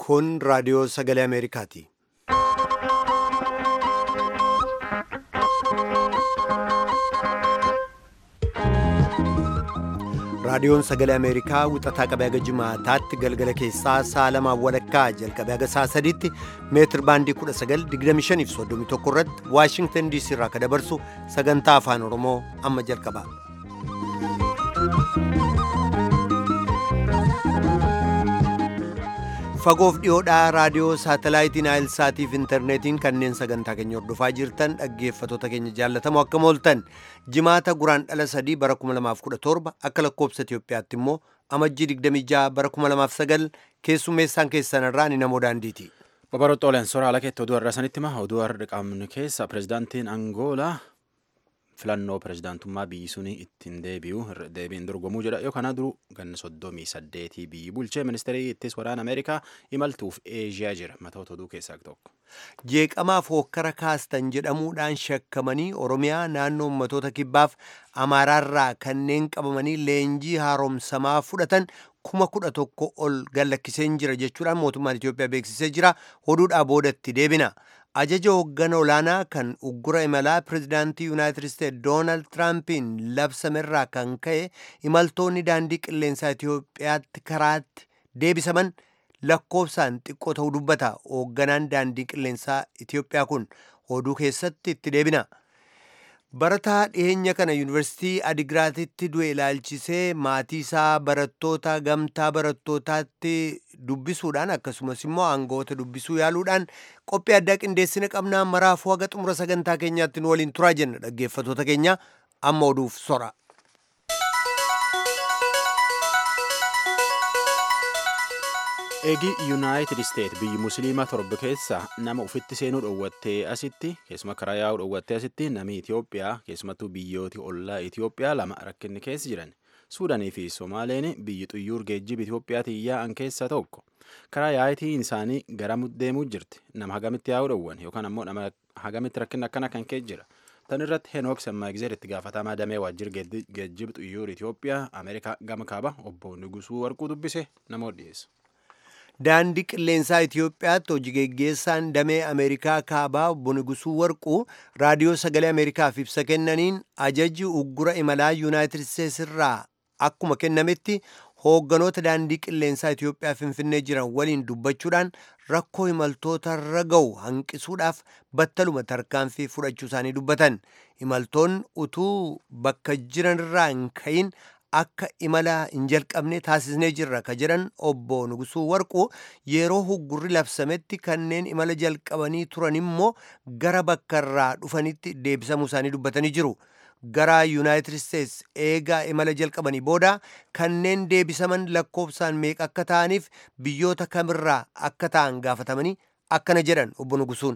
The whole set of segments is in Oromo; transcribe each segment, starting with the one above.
Kun raadiyoo sagalee Ameerikaati. Raadiyoon sagalee Ameerikaa wixataa qabee haga jimaataatti galgala keessaa sa'a lamaan walakkaa jalqabee haga sa'a sadiitti meetir baandii 1925 fi 31 irratti Waashingtan DC irraa kan dabarsu sagantaa afaan Oromoo amma jalqaba. Fagoof dhiyoodhaa raadiyoo saatalaayitiin Naayilsaatii fi intarneetiin kanneen sagantaa keenya hordofaa jirtan dhaggeeffatoota keenya jaallatamoo akka mooltan jimaata guraan dhala sadii bara 2017 akka lakkoobsa Itoophiyaatti immoo amajjii 26 bara 2009 keessummeessaan keessanirraa ni namoo daandiiti. Babaroota Oleensoora haala keetti oduu har'a sanitti hima oduu har'a qaamni keessa pirezidaantiin Angoolaa filannoo pirezidaantummaa biyyi suni ittiin deebi'u deebiin dorgomuu jedha yookaan duruu ganna soddomii saddeetii biyyi bulchee ministeerii ittis waraana Ameerikaa imaltuuf Eeshiyaa jira matoota oduu keessaa tokko. Jeeqamaaf hokkara kaastan jedhamuudhaan shakkamanii Oromiyaa naannoo ummatoota kibbaaf Amaaraarraa kanneen qabamanii leenjii haaromsamaa fudhatan kuma kudha tokko ol gallakkiseen jira jechuudhaan mootummaan Itoophiyaa beeksisee jira. Oduudhaa boodatti deebina. Ajaja hooggana olaanaa kan uggura imalaa pirezidaantii Yuunaayitid Isteetsi Doonaald Tiraampiin labsamerraa kan ka'e imaltoonni daandii qilleensaa Itoophiyaatti karaatti deebisaman lakkoofsaan xiqqoo ta'uu dubbata. Hoogganaan daandii qilleensaa Itoophiyaa kun oduu keessatti itti deebina. Barataa dhiyeenya kana yuunivarsiitii Adigiraatitti du'e ilaalchisee maatii isaa barattoota gamtaa barattootaatti dubbisuudhaan akkasumas immoo aangoota dubbisuu yaaluudhaan qophii addaa qindeessina qabnaa maraafuu haga xumura sagantaa keenyaatti nu waliin turaa jenna dhaggeeffatoota keenya amma oduuf sora. Eegi Yuunaayitid Isteet biyyi Musliimaa torba keessa nama ufitti seenuu dhoowwattee asitti keessuma karaa yaa'uu dhoowwattee asitti namni Itoophiyaa keessumattuu biyyooti ollaa Itoophiyaa lama rakkinni keessa jiran. Suudaanii fi Somaaleen biyyi xuyyuur geejjiba Itoophiyaatiin yaa'an keessaa tokko. Karaa yaa'itiin isaanii gara deemuu jirti. Nama hagamitti yaa'uu dhoowwan yookaan ammoo nama hagamitti rakkinni akkana kan keessa jira. Tan irratti Henook Sammaagizeer itti gaafatamaa damee waajjira geejjiba xuyyuur Itoophiyaa Ameerikaa gama kaaba obbo Nugusuu Warquu dubbise namoota dhiyeessa. Daandii qilleensaa Itoophiyaatti hojii geggeessaan damee Ameerikaa kaabaa obbo Nugusuu Warquu raadiyoo sagalee Ameerikaaf ibsa kennaniin ajajji uggura imalaa Yuunaayitid Isteets irraa akkuma kennametti hoogganoota daandii qilleensaa Itoophiyaa Finfinnee jiran waliin dubbachuudhaan rakkoo imaltoota irra ga'u hanqisuudhaaf battaluma tarkaanfii fudhachuu isaanii dubbatan. Imaltoonni utuu bakka jiran irraa hin ka'iin akka imala hin jalqabne taasisnee jirra ka jedhan obbo Nugusuu Warquu yeroo huggurri labsametti kanneen imala jalqabanii turan immoo gara bakka irraa dhufanitti deebisamuu isaanii dubbatanii jiru. Gara Yuunaayitid Isteets eegaa imala jalqabanii booda kanneen deebisaman lakkoofsaan meeqa akka ta'aniif biyyoota kamirraa akka ta'an gaafatamanii akkana jedhan obbo Nugusuun.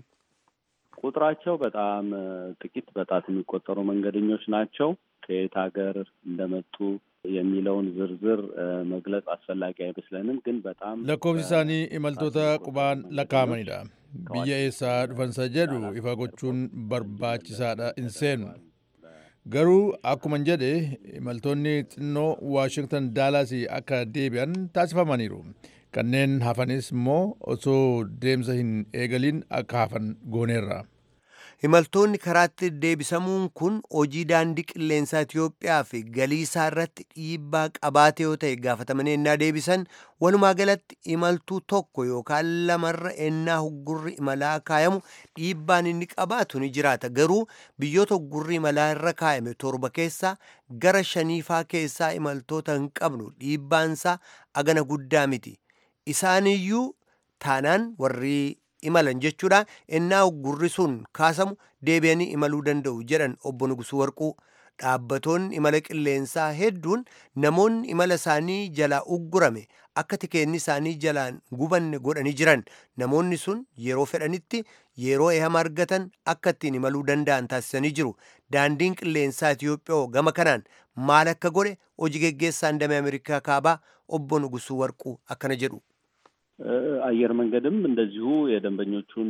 ቁጥራቸው በጣም ጥቂት በጣት የሚቆጠሩ መንገደኞች ናቸው። ከየት ሀገር እንደመጡ የሚለውን ዝርዝር መግለጽ አስፈላጊ አይመስለንም። ግን በጣም lakkoofsi isaanii imaltoota qubaan lakkaa'amanidha. biyya eessaa dhufansa jedhu ifa gochuun barbaachisaadha hin seenu. Garuu akkuma jedhe imaltoonni xinnoo Waashingtan Daalaasii akka deebi'an taasifamaniiru. Kanneen hafanis immoo osoo deemsa hin eegaliin akka hafan gooneerra. Imaltoonni karaatti deebisamuun kun hojii daandii qilleensaa Itoophiyaa fi galii isaa irratti dhiibbaa qabaate yoo ta'e gaafatamanii ennaa deebisan walumaa galatti imaltuu tokko yookaan lamarra ennaa huggurri imalaa kaayamu dhiibbaan inni qabaatu ni jiraata. Garuu biyyoota huggurri imalaa irra kaayame torba keessaa gara shaniifaa keessaa imaltoota hin qabnu dhiibbaansaa agana guddaa miti. Isaaniyyuu taanaan warri imalan jechuudha ennaa uggurri sun kaasamu deebi'anii imaluu danda'u jedhan obbo Nugusuu Warquu. Dhaabbatoonni imala qilleensaa hedduun namoonni imala isaanii jalaa uggurame akka tikeenni isaanii jalaan gubanne godhanii jiran namoonni sun yeroo fedhanitti yeroo ehama argatan akka ittiin imaluu danda'an taasisanii jiru. Daandiin qilleensaa Itoophiyaa gama kanaan maal akka godhe hojii geggeessaan damee Ameerikaa kaabaa obbo Nugusuu Warquu akkana jedhu. አየር መንገድም እንደዚሁ የደንበኞቹን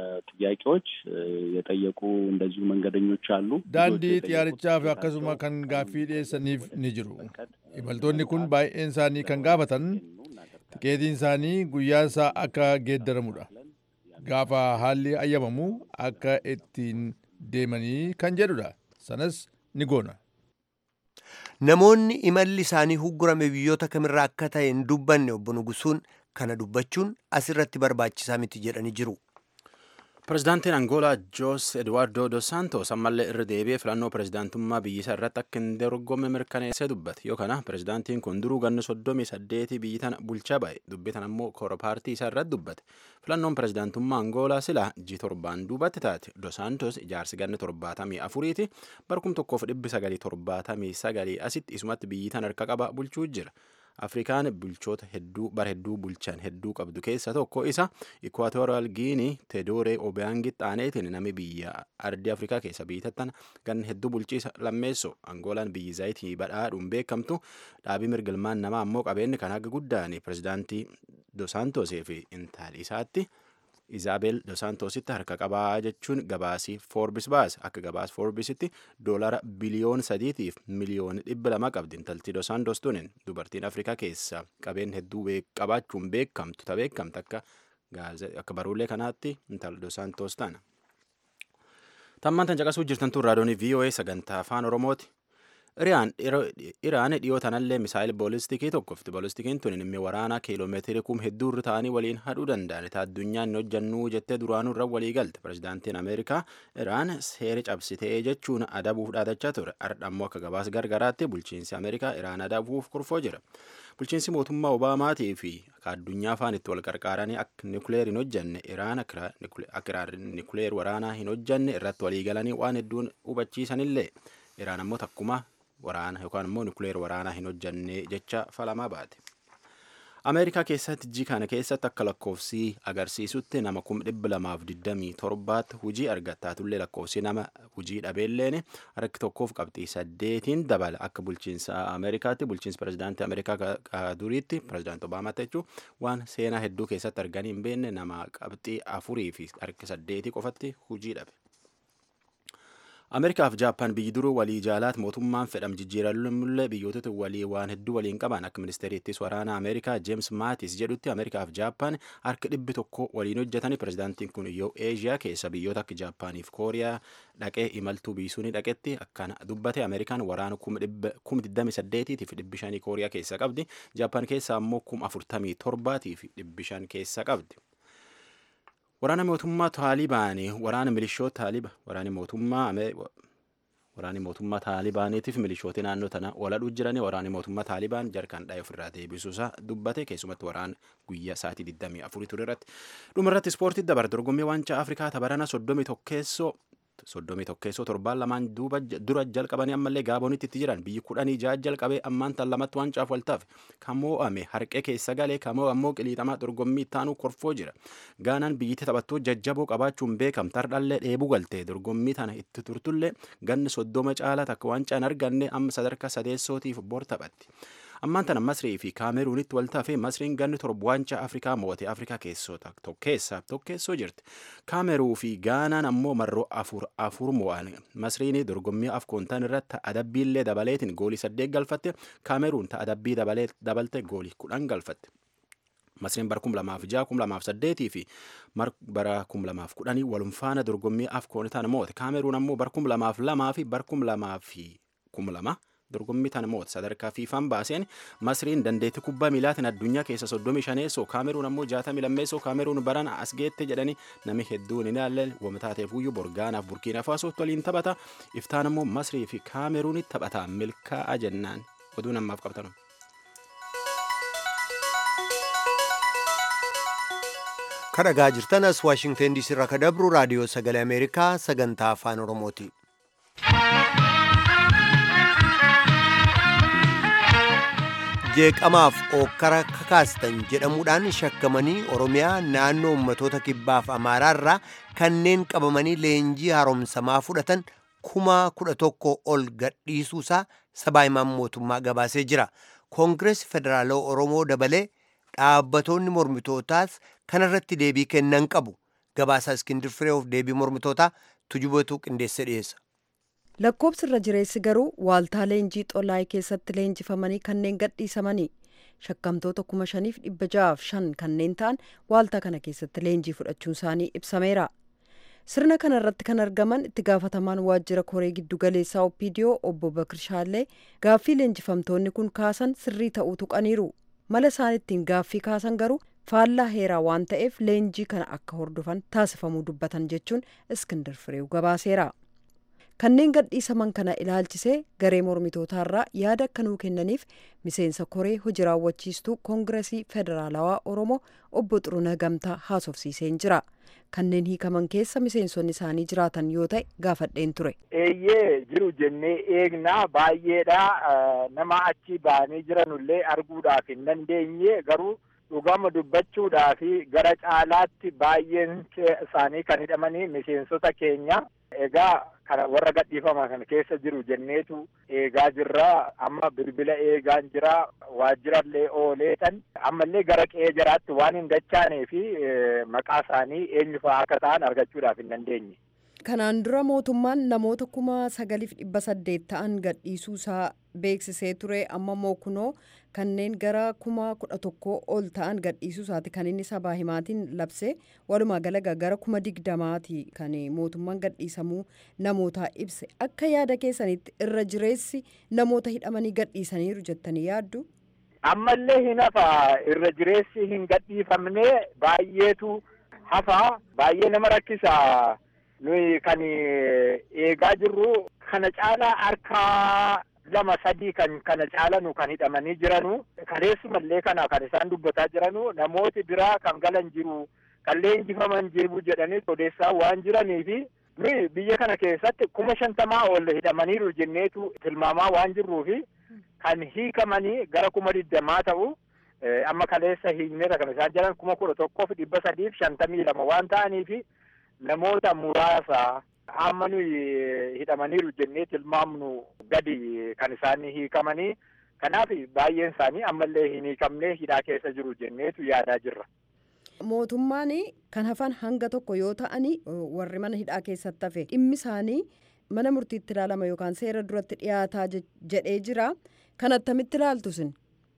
ጥያቄዎች የጠየቁ እንደዚሁ መንገደኞች አሉ። ዳንዲ xiyyaarichaaf akkasuma kan gaaffii dhiyeessaniif ni jiru. Imaltoonni kun baay'een isaanii kan gaafatan tikeetiin isaanii guyyaan isaa akka geeddaramudha. Gaafa haalli ayyamamu akka ittiin deemanii kan jedhudha. Sanas ni goona. Namoonni imalli isaanii huggurame biyyoota kamirraa akka ta'e hin dubbanne obbo Nugusuun kana dubbachuun asirratti barbaachisaa miti jedhanii jiru. Pirezidaantiin Angoolaa Joos Eduwaardo Dos Santos ammallee irra deebi'ee filannoo pirezidaantummaa biyyisaa irratti akka hin dorgomme mirkaneessee dubbate. Yoo kana pirezidaantiin kun duruu ganna soddomii saddeetii biyyi tana bulchaa ba'e. Dubbii tana immoo koora paartii isaa irratti dubbate. Filannoon pirezidaantummaa Angoolaa silaa ji torbaan duubatti taate. Dos Santos ijaarsi ganna torbaatamii afuriiti. Barkum tokkoof dhibbi sagalii torbaatamii sagalii asitti isumatti biyyi tana harka qaba bulchuu jira. Afrikaan bulchoota hedduu bara hedduu bulchan hedduu qabdu keessa tokko isa Ikwaatoraal Giinii Tedooree Obiyaangi xaaneetiin nami biyya ardii Afrikaa keessa biyyattan gan hedduu bulchiisa lammeessoo Angoolaan biyyi zaayitii badhaadhuun beekamtu dhaabii mirgilmaan namaa ammoo qabeenyi kan haga guddaan pirezidaantii Dos Santosii fi intalli isaatti Izaabel Dos Santositti harka qabaa jechuun gabaasii Forbis baase akka gabaas Forbisitti doolara biliyoon sadiitiif miliyoona dhibba lama qabdi intalti Dos Santos tunin dubartiin Afrikaa keessa qabeen hedduu qabaachuun beekamtu ta beekamtu akka akka baruulee kanaatti intal Dos Santos tana. Tammaan tan caqasuu jirtan tun raadiyoonii VOA sagantaa afaan Oromooti. Iraan dhiyoo tanallee misaayil boolistiikii tokkofti. Boolistikiin tun inni waraanaa kiiloomeetirii kum hedduu irra ta'anii waliin hadhuu danda'an. Ta addunyaan hojjannuu jettee duraanuu irra walii galte. Pirezidaantiin Ameerikaa Iraan seera cabsitee jechuun adabuuf dhaadachaa ture. Ardha ammoo akka gabaas gargaraatti bulchiinsi Ameerikaa Iraan adabuuf kurfoo jira. Bulchiinsi mootummaa Obaamaatii fi akka addunyaa afaan itti wal qarqaaranii akka nikuleer hin hojjanne Iraan akka nikuleer waraanaa hin hojjanne irratti walii galanii waan hedduun hubachiisanillee Iraan ammoo takkuma waraana yookaan immoo nikuleer waraanaa hin hojjanne jecha falamaa baate. Ameerikaa keessatti jii kana keessatti akka lakkoofsi agarsiisutti nama kum dhibba lamaaf digdamii torbaatti hujii argattaatullee lakkoofsi nama hujii dhabeelleen harki tokkoof qabxii saddeetiin dabala akka bulchiinsa Ameerikaatti bulchiinsa pirezidaantii Ameerikaa duriitti pirezidaantii Obaamaatti jechuun waan seenaa hedduu keessatti arganii hin beekne nama qabxii afurii fi harki saddeetii qofatti hujii dhabe. Ameerikaaf Jaappaan biyyi duruu walii jaalaat mootummaan fedham jijjiirannullee biyyootatti walii waan hedduu waliin qaban akka ministeeriittis waraana Ameerikaa Jeems Maatis jedhutti Ameerikaaf Jaappaan harka dhibbi tokko waliin hojjetanii pirezidaantiin kun yoo Eeshiyaa keessa biyyoota akka Jaappaaniif Kooriyaa dhaqee imaltuu biisuunii dhaqetti akkana dubbate Ameerikaan waraana kuma digdami saddeetiitiif dhibbi shanii Kooriyaa keessa qabdi Jaappaan keessa ammoo kuma afurtamii torbaatiif dhibbi shan keessa qabdi. Waraana mootummaa Taalibaanii waraana milishoota Taaliba waraani mootummaa waraani mootummaa Taalibaaniitiif milishooti naannoo tana waladhuu jiranii waraani mootummaa Taalibaan jarkaan dhaa'ee ofirraa deebisuusaa dubbate keessumatti waraan guyyaa sa'aatii 24 ture irratti dhuma irratti ispoortii dabar dorgommii waancaa Afrikaa tabarana soddomii tokkeessoo soddomii tokkeessoo torbaan lamaan duuba dura jalqabanii ammallee gaabonitti itti jiran biyyi kudhanii ja'a jalqabee ammaan tan lamatti waancaaaf waltaaf kan moo'ame harqee keessa galee kan ammoo qiliixamaa dorgommii ittaanuu korfoo jira gaanaan biyyatti taphattuu jajjaboo qabaachuun beekamta hardhallee dheebuu galtee dorgommii tana itti turtullee ganni soddoma caalaa takka waancaan arganne amma sadarkaa sadeessootiif bor taphatti. ammaan tana masrii fi kaameruunitti waltaafee masriin ganni torba waancaa afrikaa moote afrikaa keessoota tokkeessaaf tokkeessoo jirti kaameruu fi gaanaan ammoo marroo afur afur mo'an masriin dorgommii afkoontaan irratti adabbiillee dabaleetiin goolii saddeet galfatte kaameruun adabbii dabalte goolii kudhan galfatte. Masriin bara kum lamaaf ja'a kum lamaaf saddeetii fi bara kum lamaaf kudhanii walumfaana dorgommii afkoonitaan moote kaameruun ammoo bara kum lamaaf lamaa fi bara kum lamaaf kum lama dorgommii tana moota sadarkaa fiifaan baaseen masriin dandeettii kubbaa miilaatiin addunyaa keessa soddomii shaneessoo kaameruun ammoo jaatamii lammeessoo kaameruun barana as geette jedhanii nami hedduun hin ilaalle wamtaateef iyyuu borgaanaaf burkiina faasootti waliin taphata iftaan ammoo masrii fi kaameruunitti taphata milkaa'aa jennaan oduu namaaf qabtanu. kadhagaa jirtan as waashingten diisii irraa ka dabru raadiyoo sagalee ameerikaa sagantaa afaan oromooti. jeeqamaaf ookkara kakaastan jedhamuudhaan shakkamanii oromiyaa naannoo ummatoota kibbaaf amaaraarraa kanneen qabamanii leenjii haaromsamaa fudhatan kuma kudha tokko ol gadhiisuusaa sabaa himaan mootummaa gabaasee jira koongirees federaalaa oromoo dabalee dhaabbatoonni mormitootaas kanarratti deebii kennan qabu gabaasaa iskindir fireeuf deebii mormitootaa tujubatu qindeesse dhiyeessa. lakkoobsi irra jireessi garuu waaltaa leenjii xolaa'ee keessatti leenjifamanii kanneen gadhiisamanii shakkamtoota kuma shaniif dhibba ja'aaf shan kanneen ta'an waaltaa kana keessatti leenjii fudhachuun isaanii ibsameera. sirna kana irratti kan argaman itti gaafatamaan waajjira koree giddu galeessaa opiidiyoo obbo Bakir Shaallee gaaffii leenjifamtoonni kun kaasan sirrii ta'uu tuqaniiru mala isaan ittiin gaaffii kaasan garuu faallaa heeraa waan ta'eef leenjii kana akka hordofan taasifamuu dubbatan jechuun iskindar fireew gabaaseera. kanneen gadhiisaman kana ilaalchisee garee mormitootaarraa yaada akka nuu kennaniif miseensa koree hojii raawwachiistuu koongiresii federaalawaa oromoo obbo Xurunaa Gamtaa haasofsiiseen jira. kanneen hiikaman keessa miseensonni isaanii jiraatan yoo ta'e gaafadheen ture. Eeyyee jiru jennee eegnaa baay'eedha nama achi ba'anii jiranullee arguudhaaf hin dandeenye garuu dhugama dubbachuudhaaf gara caalaatti baay'een isaanii kan hidhamanii miseensota keenya egaa kana warra gadhiifaman kana keessa jiru jenneetu eegaa jirra amma bilbila eegaan jira waajjirallee ooleetan ammallee gara qe'ee jiraatti waan hin dachaanee fi maqaa isaanii eenyufaa akka ta'an argachuudhaaf hin dandeenye. Kanaan dura mootummaan namoota kuma sagaliif dhibba saddeet ta'an gadhiisuu isaa beeksisee ture amma immoo kunoo kanneen gara kuma kudha tokkoo ol ta'an gadhiisuu isaati kan inni sabaa himaatiin labsee walumaa galagaa gara kuma digdamaati kan mootummaan gadhiisamuu namootaa ibse akka yaada keessanitti irra jireessi namoota hidhamanii gadhiisaniiru jettanii yaaddu. Ammallee hin hafa irra jireessi hin gadhiifamne baay'eetu hafa baay'ee nama rakkisa. nuyi kan eegaa jirru kana caalaa harkaa lama sadii kan kana caalanu kan hidhamanii jiranu kaleessumallee kana kan isaan dubbataa jiranu namooti biraa kan galan jiru kan leenjifaman jiru jedhanii odeessaa waan jiraniifi nuyi biyya kana keessatti kuma shantamaa ol hidhamaniiru jenneetu tilmaamaa waan jirruufi kan hiikamanii gara kuma digdamaa ta'u amma kaleessa hiikneera kan isaan jiran kuma kudha tokkoof dhibba sadiif shantamii lama waan ta'aniifi namoota muraasa amma nuyi hidhamaniiru jennee tilmaamnu gadi kan isaan hiikamanii kanaaf baay'een isaanii ammallee hin hiikamne hidhaa keessa jiru jenneetu yaadaa jirra. Mootummaan kan hafan hanga tokko yoo ta'ani warri mana hidhaa keessatti hafe dhimmi isaanii mana murtiitti ilaalama yookaan seera duratti dhiyaataa jedhee jira kan attamitti ilaaltu sin.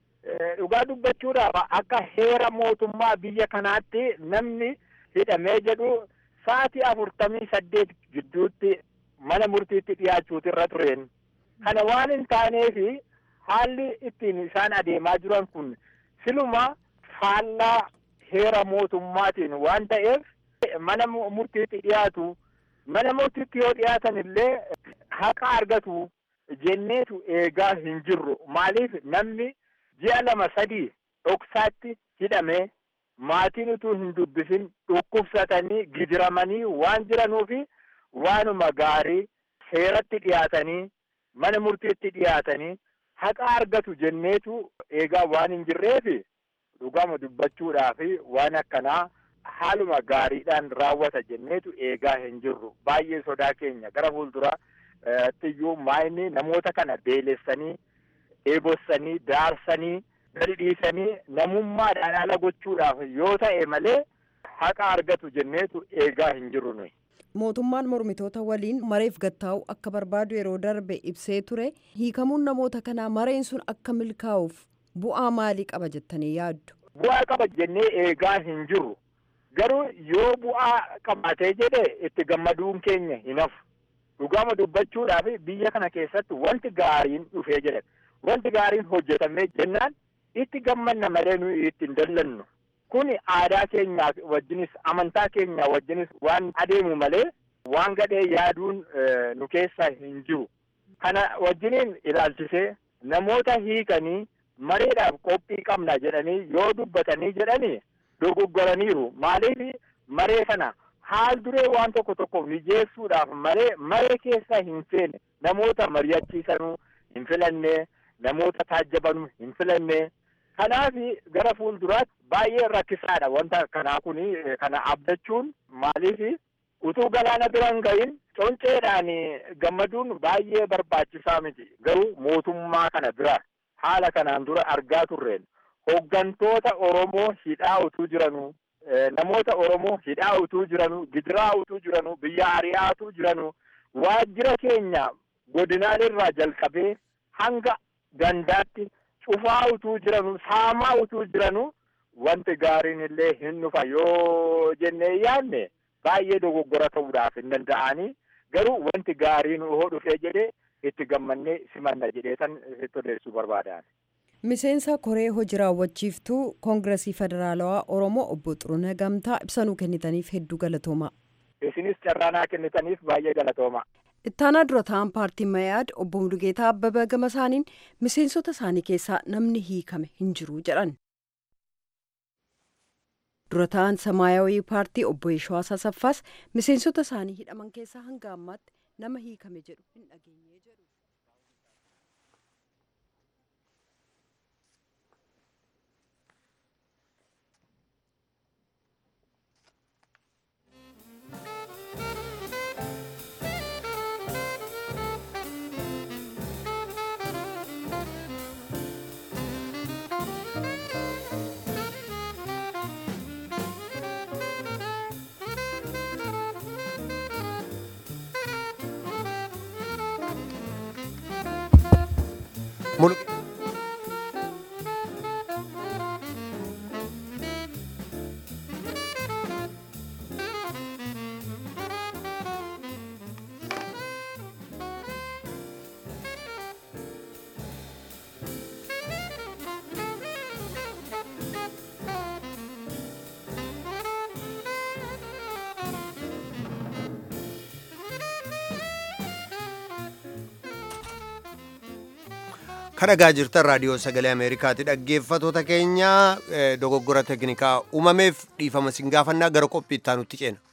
Dhugaa dubbachuudhaaf akka heera mootummaa biyya kanaatti namni hidhamee jedhu sa'aatii afurtamii saddeet gidduutti mana murtiitti dhiyaachuutu irra tureen kana waan hin taaneefi haalli ittiin isaan adeemaa jiran kun siluma faallaa heera mootummaatiin waan ta'eef mana murtiitti dhiyaatu mana murtiitti yoo dhiyaatan illee haqa argatu jenneetu eegaa hin jirru maaliif namni ji'a lama sadii dhoksaatti hidhamee maatiin utuu hin dubbisin dhukkubsatanii gidiramanii waan jiranuufi waanuma gaarii seeratti dhiyaatanii mana murtiitti dhiyaatanii haqa argatu jenneetu eegaa waan hin jirreefi dhugama dubbachuudhaaf waan akkanaa haaluma gaariidhaan raawwata jenneetu eegaa hin jirru baay'ee sodaa keenya gara fuulduraatti maayini namoota kana beelessanii eebossanii daarsanii gadi dhiisanii namummaadhaan ala gochuudhaaf yoo ta'e malee haqa argatu jenneetu eegaa hin jirru nuyi. Mootummaan mormitoota waliin mareef gattaa'u akka barbaadu yeroo darbe ibsee ture hiikamuun namoota kanaa mareen sun akka milkaa'uuf bu'aa maalii qaba jettanii yaaddu? Bu'aa qaba jennee eegaa hin jirru garuu yoo bu'aa qabaatee jedhe itti gammaduun keenya hin hafu. Dhugama dubbachuudhaaf biyya kana keessatti wanti gaariin dhufee jedhe wanti gaariin hojjetamee jennaan itti gammanna malee nuyi itti hin dallannu. Kun aadaa keenya wajjinis amantaa keenya wajjinis waan adeemu malee waan gadhee yaaduun nu keessa hin jiru. Kana wajjiniin ilaalchisee namoota hiikanii mareedhaaf qophii qabna jedhanii yoo dubbatanii jedhanii dogoggoraniiru. Maaliif maree kana haal duree waan tokko tokko mijeessuudhaaf malee maree keessa hin seene namoota mari'achiisanuu hin filanne namoota taajjabanuu hin filanne. Kanaaf gara fuulduraatti baay'ee rakkisaadha wanta kanaa kun kana abdachuun maaliif utuu galaana bira hin gahin conceedhaan gammaduun baay'ee barbaachisaa miti garuu mootummaa kana bira haala kanaan dura argaa turreen hooggantoota Oromoo hidhaa utuu jiranuu namoota Oromoo hidhaa utuu jiranuu gidiraa utuu jiranuu biyya ari'aa utuu jiranuu waajjira keenya godinaalee irraa jalqabee hanga gandaatti cufaa utuu jiranu saamaa utuu jiranu wanti gaariin illee hin dhufa yoo jennee yaadne baay'ee dogoggora ta'uudhaaf hin danda'anii garuu wanti gaariin hoo dhufee jedhee itti gammannee simanna jedhee san itti odeessuu barbaadan. miseensa koree hojii raawwachiiftuu koongiresii federaalawaa oromoo obbo Xurunee Gamtaa ibsanuu kennitaniif hedduu galatooma. isinis carraanaa kennitaniif baay'ee galatooma. ittaanaa dura ta'an paartiin mayaad obbo Mulugeetaa Abbabaa gama isaaniin miseensota isaanii keessaa namni hiikame hin jiru jedhan. dura ta'an samaayawii paartii obbo Yeshawaa Asaffaas miseensota isaanii hidhaman keessaa hanga ammaatti nama hiikame jedhu hin dhageenye jedhu. Mul- kadhagaa jirtan raadiyoo sagalee ameerikaati dhaggeeffatoota keenya eh, dogoggora teknikaa uumameef dhiifama sin gaafannaa gara qophii ittaanutti ceena.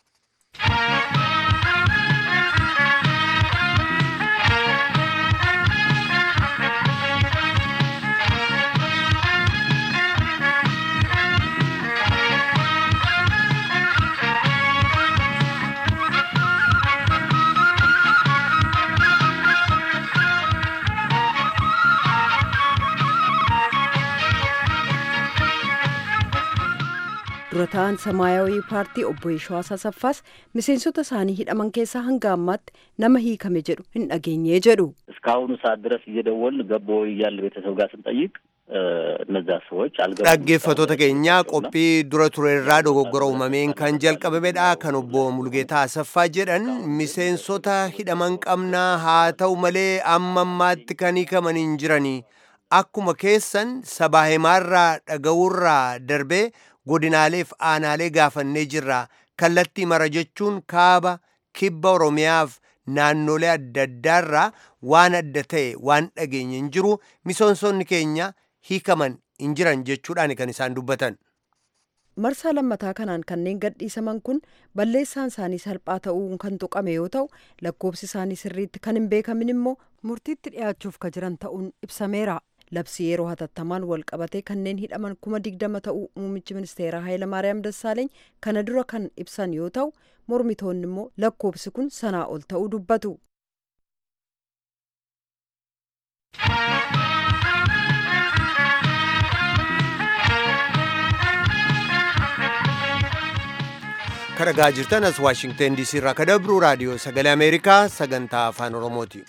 dura ta'an samaayawii paartii obbo Yeshawaa Asaffaas miseensota isaanii hidhaman keessaa hanga ammaatti nama hiikame jedhu hin dhageenye jedhu. እስካሁኑ ሰዓት ድረስ እየደወልን ገቦ እያለ ቤተሰብ ጋር ስንጠይቅ እነዛ ሰዎች አልገቡም። dhaggeeffatoota keenya qophii dura ture irraa dogoggora uumameen kan jalqabamedha kan obbo Mulgeetaa Asaffaa jedhan miseensota hidhaman qabnaa haa ta'u malee amma ammaatti kan hiikaman hin jiranii akkuma keessan sabaa himaarraa dhaga'uurraa darbee godinaaleef aanaalee gaafannee jirra kallattii mara jechuun kaaba kibba oromiyaaf naannolee adda addaarraa waan adda ta'e waan dhageenye hin jiru miseensonni keenya hiikaman hin jiran jechuudhaan kan isaan dubbatan. marsaa lammataa kanaan kanneen gadhiisaman kun balleessaan isaanii salphaa ta'uu kan tuqame yoo ta'u lakkoobsi isaanii sirriitti kan hin beekamin immoo murtiitti dhiyaachuuf ka jiran ta'uun ibsameera labsii yeroo hatattamaan wal qabatee kanneen hidhaman kuma digdama ta'uu muummichi ministeeraa Hayilamaariyaam Dassaaleeny kana dura kan ibsan yoo ta'u mormitoonni immoo lakkoobsi kun sanaa ol ta'uu dubbatu. kadhagaa jirtan as waashingten diisii irraa ka dabru raadiyoo sagalee ameerikaa sagantaa afaan oromooti.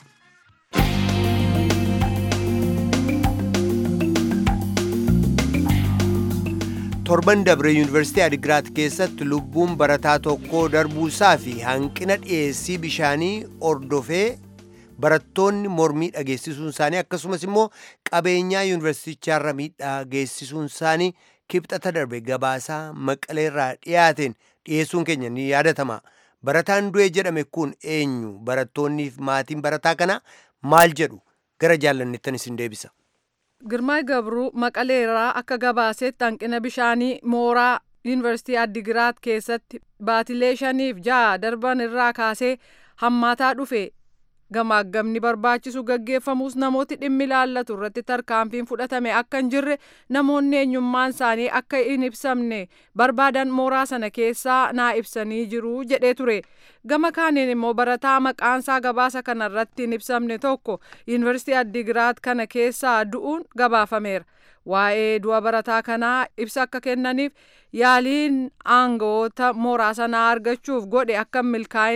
torban dabre yuunivarsiitii adigiraat keessatti lubbuun barataa tokkoo darbuusaa fi hanqina dhiyeessii bishaanii ordofee barattoonni mormii dhageessisuun isaanii akkasumas immoo qabeenyaa yuunivarsiitichaarra miidhaa geessisuun isaanii kibxata darbe gabaasaa maqaleerraa dhiyaateen dhiyeessuun keenya ni yaadatama barataan du'e jedhame kun eenyu barattoonniif maatiin barataa kana maal jedhu gara jaallannettan isin deebisa. Girmaa Gabruu Maqaleerraa akka gabaasetti hanqina bishaanii mooraa Yuunivarsiitii Addigiraat keessatti baatilee shaniif ja'a darban irraa kaasee hammaataa dhufe gamaagamni barbaachisu gaggeeffamus namooti dhimmi ilaallatu irratti tarkaanfiin fudhatame akka hin jirre namoonni eenyummaan isaanii akka hin ibsamne barbaadan mooraa sana keessaa naa ibsanii jiru jedhee ture gama kaaniin immoo barataa maqaansaa gabaasa kana irratti hin ibsamne tokko yuunivarsiitii addigiraat kana keessaa du'uun gabaafameera waa'ee du'a barataa kanaa ibsa akka kennaniif yaaliin aangawoota mooraa sanaa argachuuf godhe akka milkaa'inis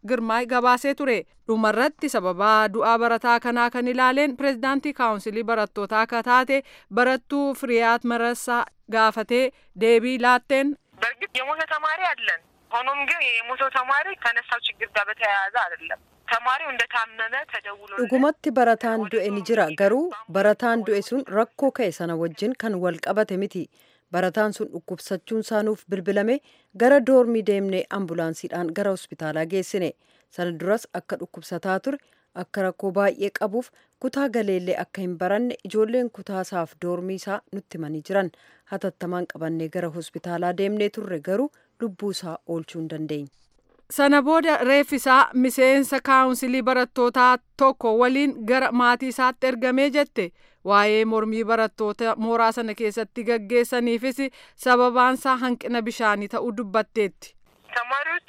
girmaay gabaasee ture dhumarratti sababaa du'aa barataa kanaa kan ilaaleen pireezidaantii kaawunsilii barattootaa akka taate barattuu firiyaat marasaa gaafatee deebii laatteen በእርግጥ የሞተ ተማሪ አለን። ሆኖም ግን የሞተው ተማሪ ከነሳው ችግር ጋር በተያያዘ አይደለም። ተማሪው እንደታመመ ተደውሎ dhugumatti barataan du'e ni jira garuu barataan du'e sun rakkoo ka'e sana wajjin kan wal qabate miti barataan sun dhukkubsachuun saanuuf bilbilame gara doormii deemnee ambulaansiidhaan gara hospitaalaa geessine sana duras akka dhukkubsataa ture akka rakkoo baay'ee qabuuf kutaa galeellee akka hin baranne ijoolleen kutaasaaf doormii isaa nutti himanii jiran hatattamaan qabannee gara hospitaalaa deemnee turre garuu lubbuu isaa oolchuu hin dandeenye. sana booda reeffisaa miseensa kaawunsilii barattootaa tokko waliin gara maatii isaatti ergamee jette waa'ee mormii barattoota mooraa sana keessatti gaggeessaniifis sababaansaa hanqina bishaanii ta'uu dubbatteetti. ተማሪዎቹ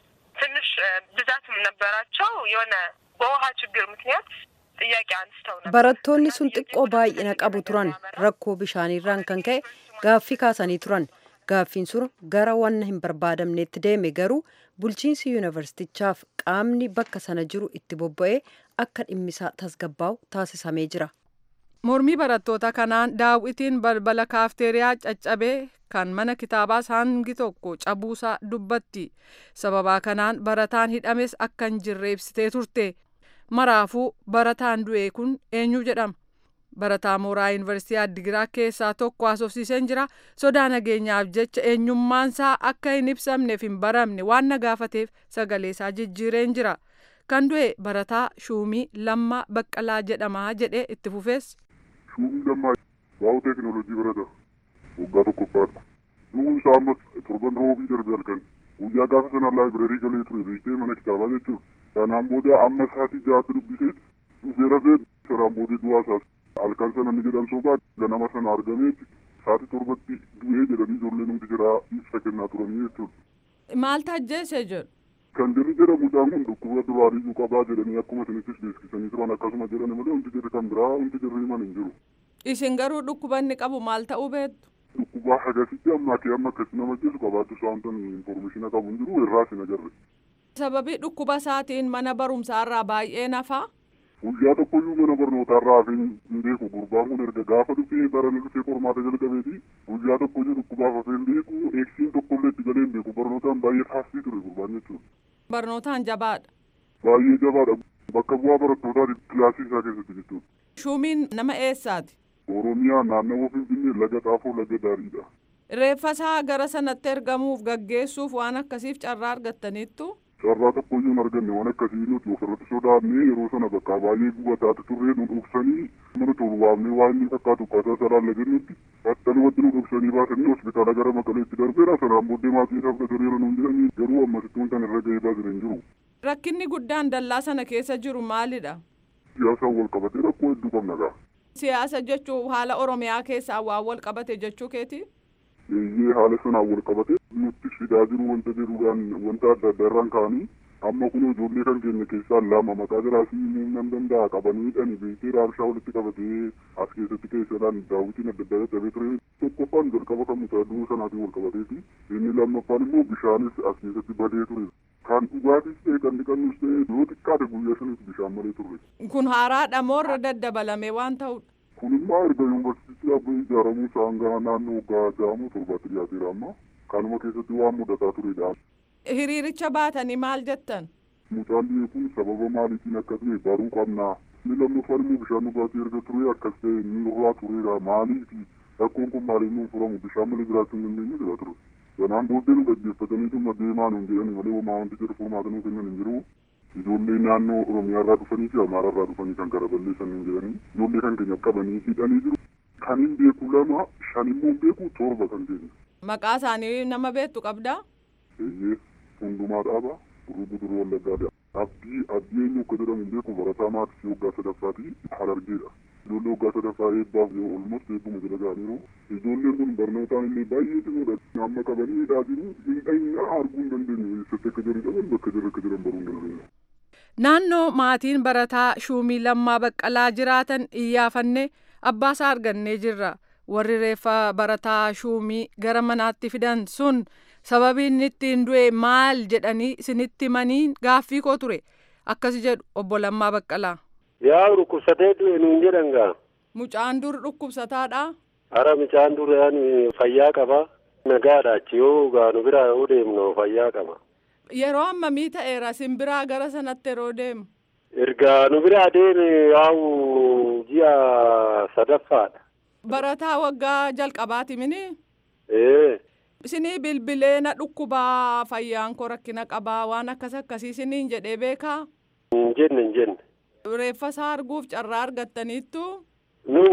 ትንሽ ብዛትም ነበራቸው። የሆነ በውሃ ችግር ምክንያት ጥያቄ አንስተው ነበር። barattoonni sun xiqqoo baay'ina qabu turan rakkoo bishaaniirraan kan ka'e gaaffii kaasanii turan gaaffiin sun gara wanna hin barbaadamneetti deeme garuu bulchiinsi yuunivarsiitichaaf qaamni bakka sana jiru itti bobba'ee akka dhimmisaa tasgabbaa'u taasisamee jira. mormii barattoota kanaan daawwitiin balbala kaafteeriyaa caccabee kan mana kitaabaas hangi tokko cabuusaa dubbatti sababaa kanaan barataan hidhames akka hin jirre ibsitee turte maraafuu barataan du'e kun eenyu jedhama barataa mooraa yuunivarsiitii addigiraa keessaa tokko haasofsiiseen jira sodaa nageenyaaf jecha eenyummaansaa akka hin ibsamneef hin baramne waan na gaafateef sagaleesaa jijjiireen jira kan du'e barataa shuumii lammaa baqqalaa jedhamaa jedhe itti fufees. Shuumii lammaa waa'u teekinooloojii barata waggaa tokkoffaadha. Nuun isaa ammas torban roobii darbe halkan guyyaa gaafa sana laayibireerii galee ture beektee mana kitaabaa jechuudha. Kanaan booda amma sa'aatii ja'aatti dubbiseet dhufee rafee saraan boodee du'aa isaas halkan sana ni jedhan sobaa ganama sana argameeti sa'aatii torbatti du'ee jedhanii ijoollee nuti jira ibsa kennaa turanii jechuudha. maal tajjeese jedhu. Kan jirri jedhamuudhaan kun dhukkuba duraaniyyuu qabaa jedhanii akkuma isinittis beeksisanii turan akkasuma jedhani malee wanti jirri kan biraa wanti jirri himan hin jiru. isin garuu dhukkuba inni qabu maal ta'uu beektu. Dhukkuba hagasitti ammaa kee amma akkasi nama jeesu qabaattu isaa wantan infoormeeshina qabu hin jiru irraa sin agarre. sababii dhukkuba isaatiin mana barumsaarraa baay'ee nafaa. Guyyaa tokkoyyuu mana barnootaarraa hafee hin beeku gurbaan kun erga gaafa dhufee baranii dhufee qormaata jalqabeeti guyyaa tokkoyyuu dhukkubaaf hafee hin beeku eegsiin tokkollee itti galee hin beeku barnootaan baay'ee taasisii ture gurbaan jechuudha. barnootaan jabaadha. Baay'ee jabaadha bakka bu'aa barattootaati kilaasii isaa keessatti jechuudha. Shumiin nama eessaati? Oromiyaa naannawaa Finfinnee laga xaafoo laga daariidha. Reeffasaa gara sanatti ergamuuf gaggeessuuf waan akkasiif carraa argattaniittu. Carraa tokkoyyuu hin arganne waan akkasii nuti ofirratti sodaannee yeroo sana bakka baay'ee gubataati turree nu dhoksanii mana tolu waamnee waan inni fakkaatu akkaataa saraan lagennutti battalumatti nu dhoksanii baasanii hospitaala gara maqaleetti darbeera sanaan booddee maatii isaa fudhataniiru nuun jedhanii garuu ammasittuun kan irra ga'ee baasan hin jiru. Rakkinni guddaan dallaa sana keessa jiru maalidha? Siyaasaan wal qabatee rakkoo hedduu qabna gaa. Siyaasa jechuun haala Oromiyaa keessaa waan wal qabate jechuu keeti? Eeyyee haala sanaan wal qabatee nutti fidaa jiru wanta jedhuudhaan wanta adda addaa irraan ka'anii amma kun ijoollee kan keenya keessaa lama maqaa jiraasii nan danda'a qabanii dhani beekee raabshaa walitti qabatee as keessatti keessadhaan daawwitiin adda addaa dadhabee ture tokkoffaan jalqaba kan mucaa du'uu sanaatiin wal qabateeti inni lammaffaan immoo bishaanis as keessatti badee ture kan dhugaatis ta'e kan dhiqannus ta'e yoo xiqqaate guyyaa sanitti bishaan malee turre. Kun haaraadha moo irra daddabalame waan ta'udha? Kun immoo erga yuunivarsiitii dhaabbii ijaaramuu isaan gara naannoo waggaa ja'amuu torbaatti dhiyaateera amma kanuma keessatti waan mudataa turedha. Hiriiricha baatanii maal jettan? Mucaan biyya kun sababa maaliitiin akka ta'e baruu qabnaa. Inni lammaffaan immoo bishaan dhugaatii erga ture akkas ta'e inni irraa turedha maaliifi rakkoon kun maaliif nuun furamu bishaan malee jiraachuu hin dandeenye jedha ture. Sanaan booddee nu gaggeeffatanii dhimma deemaa nuun jedhani malee homaa wanti jedhu furmaata nuu kennan hin jiru. Ijoollee naannoo Oromiyaa irraa dhufanii fi Amaara irraa dhufanii kan gara balleessan hin jedhani. Ijoollee kan keenya qabanii hidhanii jiru. Kan hin beeku lama shan immoo hin beeku torba kan keenya. Maqaa isaanii nama beektu qabdaa? Eeyyee hundumaa dhaaba duruu duruu wallaggaadha. Abdii abdii eenyu akka jedhamu hin beeku barataa maatii waggaa sadaffaati harargeedha. Ijoollee waggaa sadaffaa eebbaaf yoo olmoos eebbuma jala ga'aniiru. Ijoolleen kun barnootaan illee baay'ee cimoodha. Amma qabanii hidhaa jiru miidhagina arguu hin dandeenyu. Eessatti akka jiran qaban bakka jiran akka jiran baruu hin dandeenyu. Naannoo maatiin barataa shuumii lammaa baqqalaa jiraatan iyyaafanne abbaasaa argannee jirra. Warri reeffa barataa shuumii gara manaatti fidan sun sababii inni ittiin du'e maal jedhanii isinitti himanii gaaffii koo ture akkas jedhu obbo Lammaa Baqqalaa. Yaa dhukkubsatee du'e nuun jedhan gaa. Mucaan dur dhukkubsataadha. Hara mucaan dur fayyaa qaba. Nagaadha achi yoo gaa nu biraa yoo deemnu fayyaa qaba. Yeroo ammamii ta'eera sin biraa gara sanatti yeroo deemu. Ergaa nu biraa deeme yaa'u ji'a sadaffaadha. Barataa waggaa jalqabaati mini. Ee. Isinii bilbilee na dhukkubaa fayyaan koo rakkina qabaa waan akkas akkasii isiniin jedhee beekaa. Hin jenne hin jenne. Reeffa isaa arguuf carraa argattaniittu. Nu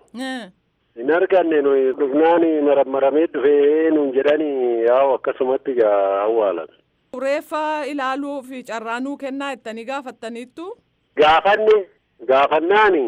hin arganne nuyi dhufnaan marammaramee dhufee nuun jedhanii yaa'u akkasumatti gaa awwaalan. Reeffa ilaaluuf carraa nuu kennaa jettanii gaafattaniittu. Gaafanne gaafannaani.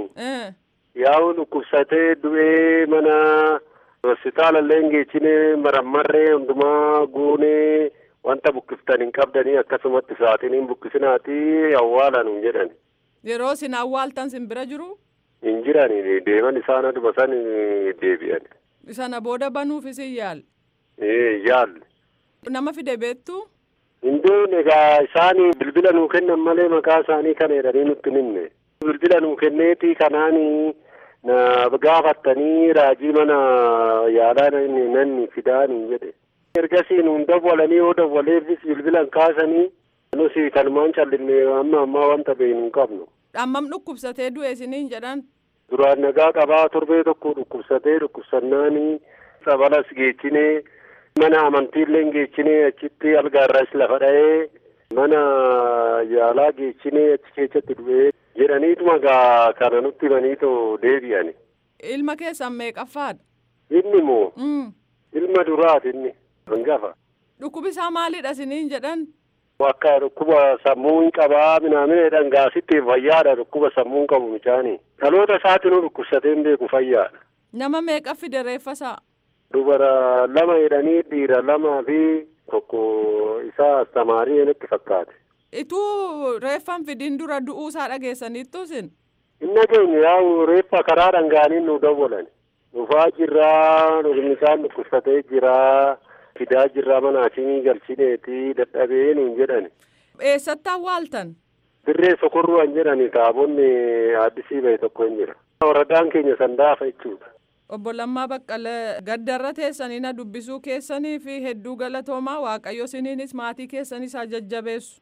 Yaa'u dhukkubsatee du'ee mana hospitaala illee geechine marammarree hundumaa guunee wanta bukkiftan hin qabdanii akkasumatti sa'aatiin hin bukkisinaati awwaalan hin jedhan. Yeroo isin awwaaltan sin bira jiru. Hin jirani deeman isaan aduma san deebi'an. Sana booda banuufis hin yaal. Ee yaal. Nama fide beektu. Hin beekne egaa isaan bilbila nuu kennan malee maqaa isaanii kana jedhanii nutti himne. Bilbila nuu kenneeti kanaanii na gaafattanii raajii mana yaalaa nanni fidaanii jedhe. Ergasii nuun dawwalanii yoo dawwaleefis bilbilan kaasanii nusi kanumaan callinne amma ammaa wanta beeknu hin qabnu. Hammam dhukkubsatee du'e isiniin jedhan. Duraan nagaa qabaa torbee tokko dhukkubsatee dhukkubsannaanii sabalas geechinee mana amantiillee geechinee achitti algaarras lafa dha'ee mana yaalaa geechinee achi keessatti du'ee jedhaniituma gaa kana nutti himaniitoo deebi'ani. Ilma keessan meeqaffaadha? Inni moo? Ilma duraati inni hangafa. Dhukkubi isaa maalidha isiniin jedhan? Akka dhukkuba sammuu hin qabaa minaamina dhangaasitti fayyaadha dhukkuba sammuu hin qabu micaanii. Dhaloota isaatinuu dhukkubsatee hin beeku fayyaadha. Nama meeqa fide reeffa isaa? Dubara lama jedhanii dhiira lamaa fi tokko isaa astamaarii natti fakkaate. Ituu reeffan fidin dura du'uu isaa dhageessaniittu isin? Hin dhageenye yaa'u reeffa karaa dhangaaniin nu dawwalan. Dhufaa jirraa mucaan dhukkubsatee jiraa. fidaa jirraa mana asimii galchineeti dadhabee nuun jedhani. Eessatti awwaaltan? Dirree sokorruwan jedhani taabonni addisii bahe tokko hin jira. Waradaan keenya sandaafa jechuudha. Obbo Lammaa Baqqalee gaddarra teessanii na dubbisuu keessanii fi hedduu galatoomaa Waaqayyo isiniinis maatii keessanis haa jajjabeessu.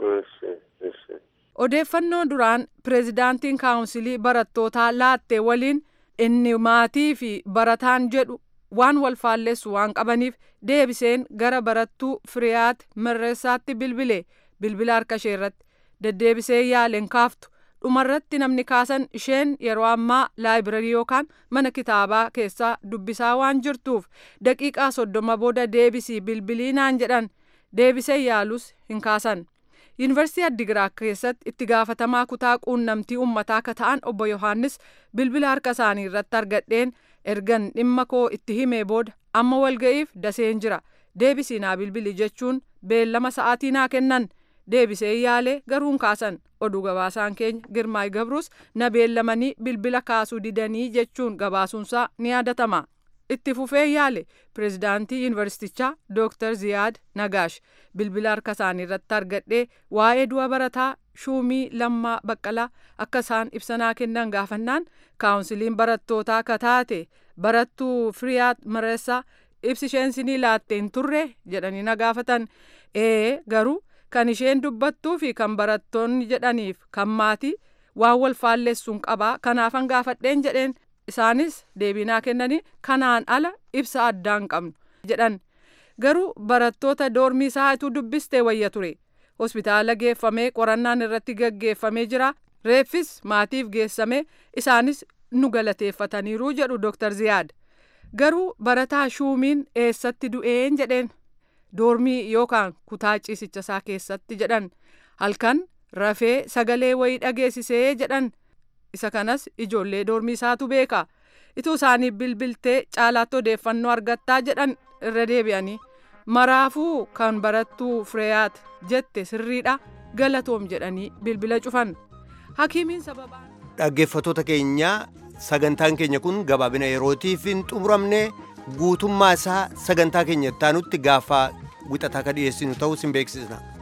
Odeeffannoo duraan pireezidaantiin kaawunsilii barattootaa laatte waliin inni maatii fi barataan jedhu waan wal faalleessu waan qabaniif deebiseen gara barattuu firiyaat mirreessaatti bilbile bilbila harka ishee irratti deddeebisee yaaleen kaaftu dhumarratti namni kaasan isheen yeroo ammaa laayibirarii yookaan mana kitaabaa keessaa dubbisaa waan jirtuuf daqiiqaa soddoma booda deebisii bilbilii naan jedhan deebisee yaalus hin kaasan. yuunivarsiitii addigiraat keessatti itti gaafatamaa kutaa quunnamtii uummataa akka ta'an obbo yohaannis bilbila harka isaanii irratti argadheen ergan dhimma koo itti himee booda amma walga'iif daseen jira deebisii naa bilbili jechuun beellama sa'aatii naa kennan deebisee yaalee garuu hin kaasan oduu gabaasaan keenya girmaay gabrus na beellamanii bilbila kaasuu didanii jechuun gabaasuunsaa ni yaadatama. itti fufee yaale pireezidaantii yuunivarsiitichaa dooktar ziyaad nagaash bilbila harka isaanii irratti argadhee waa'ee du'a barataa shuumii lammaa baqqalaa akka isaan ibsanaa kennan gaafannaan kaawunsiliin barattootaa akka taate barattuu firiyaat mareessaa ibsi isheen sinii laatte hin turre jedhanii na gaafatan ee garuu kan isheen dubbattuu fi kan barattoonni jedhaniif kan maatii waan wal faalleessuun qabaa kanaafan gaafadheen jedheen isaanis deebinaa kennanii kanaan ala ibsa addaan qabnu jedhan garuu barattoota doormii isaatu dubbistee wayya ture hospitaala geeffamee qorannaan irratti gaggeeffamee jira reeffis maatiif geessamee isaanis nu galateeffataniiru jedhu dooktar ziyaad garuu barataa shuumiin eessatti du'een jedheen doormii yookaan kutaa ciisicha isaa keessatti jedhan halkan rafee sagalee wayii dhageessisee jedhan isa kanas ijoollee doormii isaatu beeka ituu isaanii bilbiltee caalaatti odeeffannoo argattaa jedhan irra deebi'anii maraafuu kan barattuu fireeyaat jette sirriidha galatoom jedhanii bilbila cufan hakiimiin sababaa. dhaggeeffatoota keenya sagantaan keenya kun gabaabina yerootiif hin xumuramne guutummaa isaa sagantaa keenya ittaanutti gaafa wixataa ka dhiyeessinu ta'uu sin beeksisna.